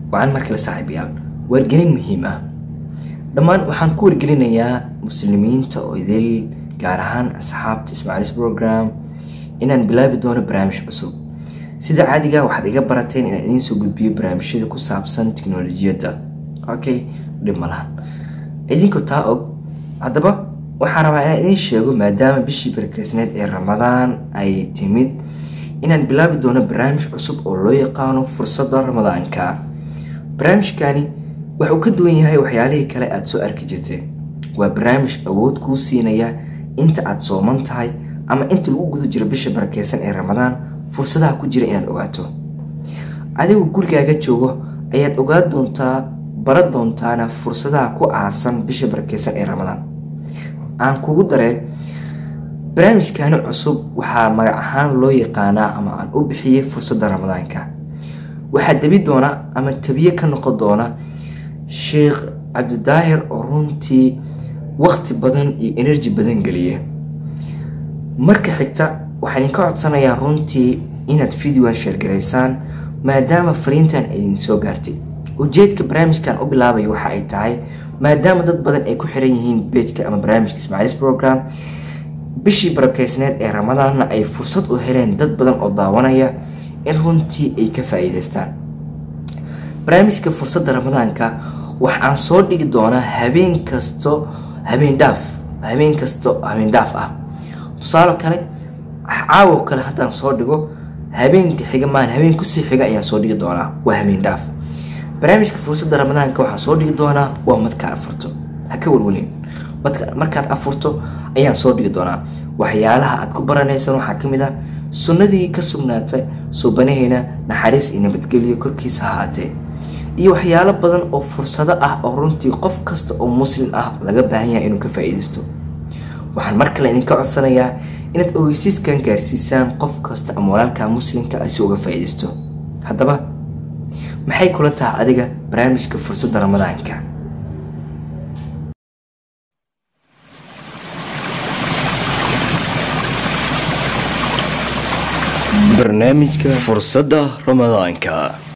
wacan markale saaxiibayaal wargelin muhiim ah dhammaan waxaan ku wargelinayaa muslimiinta oo idil gaar ahaan asxaabta ismaaciilis program inaan bilaabi doono barnaamij cusub sida caadiga waxaad iga barateen inaan idiin soo gudbiyo barnaamijyada ku saabsan tiknolojiyadda okay dhib malahan idinku taa og haddaba waxaan rabaa inaan idiin sheego maadaama bishii barkeysneed ee ramadaan ay timid inaan bilaabi doono barnaamij cusub oo loo yaqaano fursadda ramadaanka barnaamijkani wuxuu ka duwan yahay waxyaalihii kale aada soo arki jirteen waa barnaamij awood kuu siinaya inta aada sooman tahay ama inta lagu guda jiro bisha barakeysan ee ramadaan fursadaha ku jira inaad ogaato adigu gurigaaga joogo ayaad ogaan doontaa baran doontaana fursadaha ku aasan bisha barakeysan ee ramadaan aan kugu dareen barnaamijkani cusub waxaa magac ahaan loo yaqaanaa ama aan u bixiyey fursadda ramadaanka waxaa debi doona ama tabiye ka noqon doona sheekh cabdidaahir oo runtii waqti badan iyo enerji badan geliya marka xigta waxaan idinka codsanayaa runtii inaad videoan sheergaraysaan maadaama fariintan idin soo gaartay ujeedka barnaamijkan u bilaabayo waxa ay tahay maadaama dad badan ay ku xiran yihiin bejka ama barnaamijka ismaaciilis program bishii barakeysneed ee ramadaanna ay fursad u heleen dad badan oo daawanaya in runtii ay ka faa-iideystaan barnaamijka fursadda ramadaanka waxaan soo dhigi doonaa habeen kasto habeen dhaaf habeen kasto habeen dhaaf ah tusaale kale caawo kale haddaan soo dhigo habeenka xiga maan habeen kusii xiga ayaan soo dhigi doonaa waa habeen dhaaf barnaamijka fursadda ramadaanka waxaan soo dhigi doonaa waa madka afurto ha ka walwalin markaad afurto ayaan soo dhigi doonaa waxyaalaha aad ku baranaysan waxaa ka mid ah sunnadii ka sugnaatay suubanaheena naxariis iyo nabadgelyo korkiisa ha ahaatee iyo waxyaalo badan oo fursado ah oo runtii qof kasta oo muslim ah laga baahan yahay inuu ka faa-iideysto waxaan mar kale idinka codsanayaa inaad ogeysiiskan gaarsiisaan qof kasta ama walaalka muslimka si uga faa-iideysto haddaba maxay kula tahay adiga barnaamijka fursadda ramadaanka barnaamijka fursadda ramadaanka